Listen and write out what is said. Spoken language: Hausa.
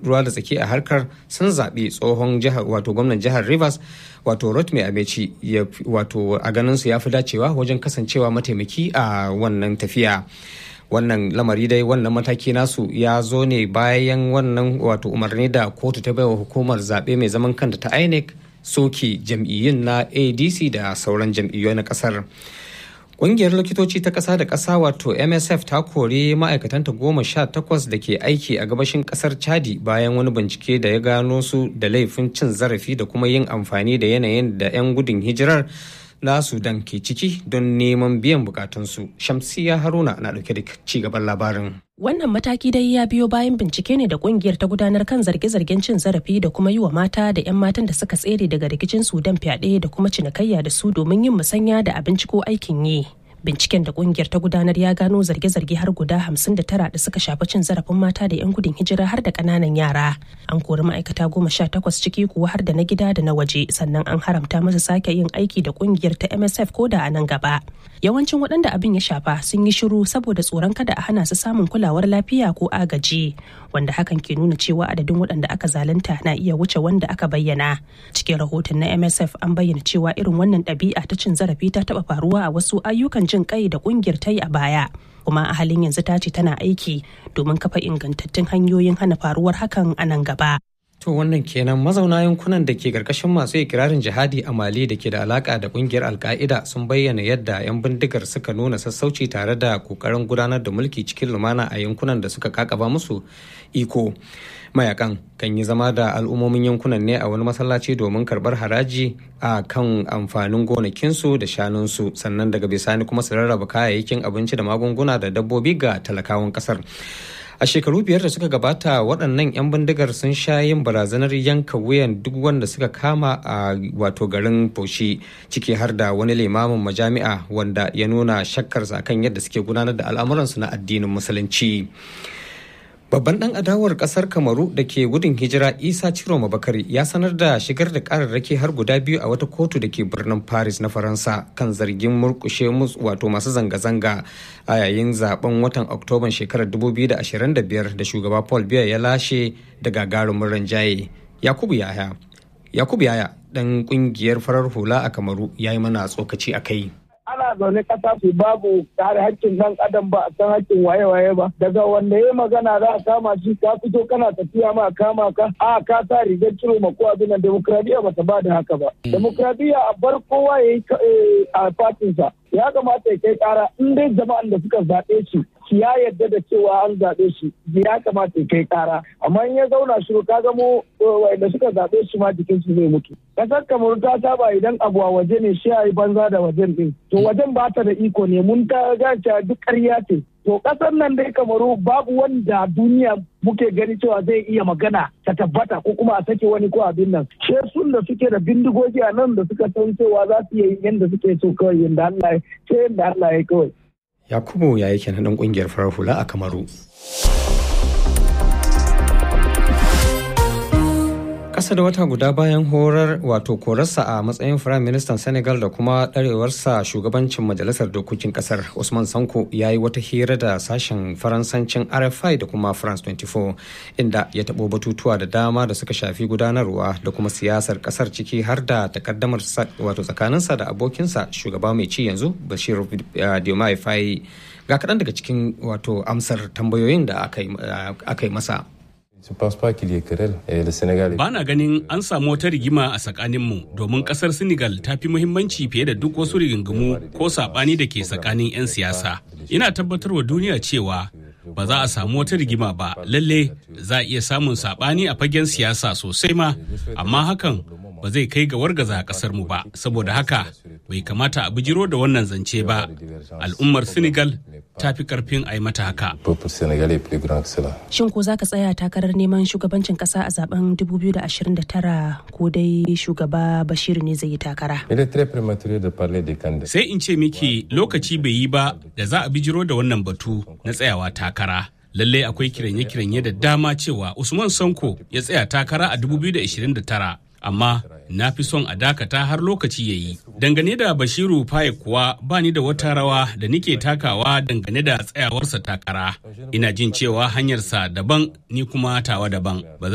ruwa da tsaki a harkar sun zaɓi tsohon jihar wato gwamnan jihar rivers wato rotimi amechi wato a ganin su ya fi dacewa wajen kasancewa mataimaki a wannan tafiya wannan lamari dai wannan mataki nasu ya zo ne bayan wannan wato umarni da kotu ta baiwa hukumar zaɓe mai zaman kanta ta inec soke jam'iyyun na adc da sauran jam'iyyu na ƙasar Ƙungiyar likitoci ta ƙasa da ƙasa wato MSF ta kori ma'aikatanta goma sha takwas da ke aiki a gabashin ƙasar Chadi bayan wani bincike da ya gano su da laifin cin zarafi da kuma yin amfani da yanayin da 'yan gudun hijirar na Sudan ke ciki don neman biyan bukatunsu. Shamsiya Haruna na ɗauke da ci gaban labarin. Wannan mataki dai ya biyo bayan bincike ne da kungiyar ta gudanar kan zarge-zargen cin zarafi da kuma yi wa mata da 'yan matan da suka tsere daga rikicin Sudan fyaɗe da kuma cinikayya da su domin yin musanya da abinci ko aikin yi. binciken da kungiyar ta gudanar ya gano zarge-zarge har guda 59 da suka shafi cin zarafin mata da 'yan gudun hijira har da kananan yara an kori ma'aikata goma sha takwas ciki kuwa har da na gida da na waje sannan an haramta masa sake yin aiki da kungiyar ta msf ko da a nan gaba yawancin waɗanda abin ya shafa sun yi shiru saboda tsoron kada a hana su samun kulawar lafiya ko agaji wanda hakan ke nuna cewa adadin waɗanda aka zalunta na iya wuce wanda aka bayyana cikin rahoton na msf an bayyana cewa irin wannan ɗabi'a ta cin zarafi ta taɓa faruwa a wasu ayyukan jin kai da ƙungiyar ta yi a baya kuma a halin yanzu ta ce tana aiki domin kafa ingantattun hanyoyin hana faruwar hakan a nan gaba To wannan kenan mazauna yankunan da ke karkashin masu ikirarin jihadi a Mali da ke da alaka da kungiyar Alka'ida sun bayyana yadda 'yan bindigar suka nuna sassauci tare da kokarin gudanar da mulki cikin lumana a yankunan da suka kakaba musu iko. Mayakan kan yi zama da al'ummomin yankunan ne a wani masallaci domin karbar haraji a kan amfanin gonakinsu da shanunsu sannan daga bisani kuma su rarraba kayayyakin abinci da magunguna da dabbobi ga talakawan kasar. a shekaru biyar da suka gabata waɗannan 'yan bindigar sun sha yin barazanar yanka wuyan duk wanda suka kama a wato garin Bauchi ciki har da wani limamin majami'a wanda ya nuna shakkarsa kan yadda suke gudanar da al'amuransu na addinin musulunci. Babban ɗan adawar ƙasar Kamaru da ke gudun hijira Isa Ciro Mabakari ya sanar da shigar da ƙararraki har guda biyu a wata kotu da ke birnin Paris na Faransa kan zargin murƙushe wato masu zanga-zanga a yayin zaben watan Oktoban shekarar 2025 da shugaba Paul Biya ya lashe da gagarumin ranjaye. Yakubu Yaya Yakubu Yaya ɗan ƙungiyar farar hula a Kamaru ya yi mana tsokaci a kai. ana zaune kasa su babu kare hakkin dan adam ba a san hakkin waye-waye ba daga wanda ya magana za a kama shi ka fito kana tafiya ma kama ka a ka sa rigar ciro ma ko abin nan demokradiyya ba ta ba da haka ba demokradiyya a bar kowa ya yi a fatinsa ya kamata ya kai kara in dai jama'an da suka zaɓe shi shi ya yarda da cewa an zaɓe shi ya kamata ya kai kara amma in ya zauna shiru ka ga mu wanda suka zaɓe shi ma jikin su zai mutu kasar kamar ta saba idan abu a waje ne shi yi banza da wajen din to wajen ba ta da iko ne mun ta ga duk ƙarya ce to kasar nan dai kamaru babu wanda duniya muke gani cewa zai iya magana ta tabbata ko kuma a sake wani ko abin nan she sun da suke da bindigogi a nan da suka san cewa za su yi yanda suke so kawai yanda Allah ya ce yanda Allah ya kawai Yakubu ya yi kenan ɗan ƙungiyar farar hula a Kamaru. Ƙasa da wata guda bayan horar wato korarsa a matsayin firayim ministan Senegal da kuma ɗarewarsa shugabancin majalisar dokokin ƙasar Usman Sanko ya yi wata hira da sashen faransancin RFI da kuma France 24 inda ya taɓo batutuwa da dama da suka shafi gudanarwa da kuma siyasar ƙasar ciki har da takaddamar wato tsakaninsa da abokinsa shugaba mai ci yanzu Bashir Diomaye Faye ga kaɗan daga cikin wato amsar tambayoyin da aka yi masa. Ba na ganin an samu wata rigima a tsakaninmu domin kasar Senegal ta fi muhimmanci fiye da duk wasu rigingimu ko saɓani da ke tsakanin 'yan siyasa. Ina tabbatarwa duniya cewa ba za a samu wata rigima ba lalle za a iya samun saɓani a fagen siyasa sosai ma amma hakan ba zai kai ga wargaza kasar mu ba saboda haka bai kamata a bijiro da wannan zance ba al'ummar senegal ta fi karfin a yi mata haka shin ko za ka tsaya takarar neman shugabancin kasa a zaben 2029 ko dai shugaba bashir ne zai yi takara sai in ce miki lokaci bai yi ba da za a bijiro da wannan batu na tsayawa takara lallai akwai kiranye-kiranye da dama cewa usman sanko ya tsaya takara a 2029 amma na fi son a dakata har lokaci ya yi. Dangane da Bashiru Faye kuwa ba ni da wata rawa da nike takawa dangane da tsayawarsa takara. Ina jin cewa hanyarsa daban ni kuma tawa daban. Ba